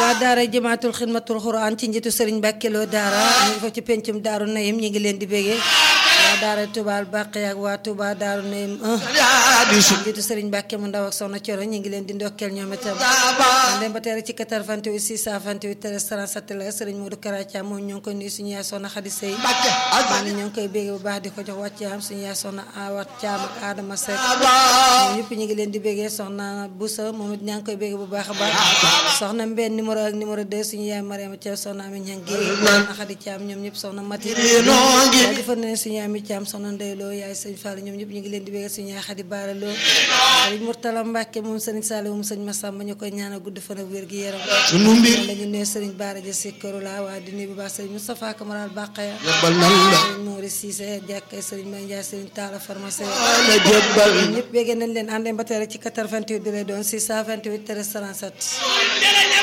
waa daara jëmaatul xidmatul xuraan ci njiitu sëriñ Mbàkke Lo daara ñu ngi fa ci pencum daaru nayim ñi ngi leen di bégee waa daara Touba Bàqe ak waa Touba daaru nayim 1 njiitu sëriñ Mbàkke mu ndaw ak soxna Coro ñi ngi leen di ndokkeel ñoom itam dem ba teere ci 88 628 37 la sëriñ Modou Karaca moom ñoo ngi koy nuyu suñu yaay soxna Xadi Sey maanaam ñoo ngi koy bégee bu baax di ko jox wàcc am suñu yaay soxna Awa Caam ak Adama Seck ñoom ñëpp ñu ngi leen di bégee soxna Boussa moom it ñaa ngi koy bégee bu baax a baax soxna Mbène numéro ak numéro 2 suñu yaay Mariama Thiam soxna Ami Ñang gi soxna Xadi Thiam ñoom ñëpp soxna Mati waaye defal nañ suñu yaay mi Thiam soxna Ndey Lo yaay sëñ Fall ñoom ñëpp ñu ngi leen di bégee suñu yaay Xadi Baara Lo sëriñ Murtala Mbàkke moom sëriñ Saliou moom sëñ Massamba ñu koy ñaanal gudd fan ak wér gi yaram sunu mbir lañu nuyu sëriñ Baara Ja si këru la waa di nuyu bu baax sëriñ Moustapha Kamaral Bàqaya jëbbal nan la sëriñ Mori Cissé jàkkay sëriñ May Ndiaye sëriñ Talla pharmacien la jëbbal ñëpp bégee nañ leen àndee ba tey rek ci 88 bi lay doon 628 13 37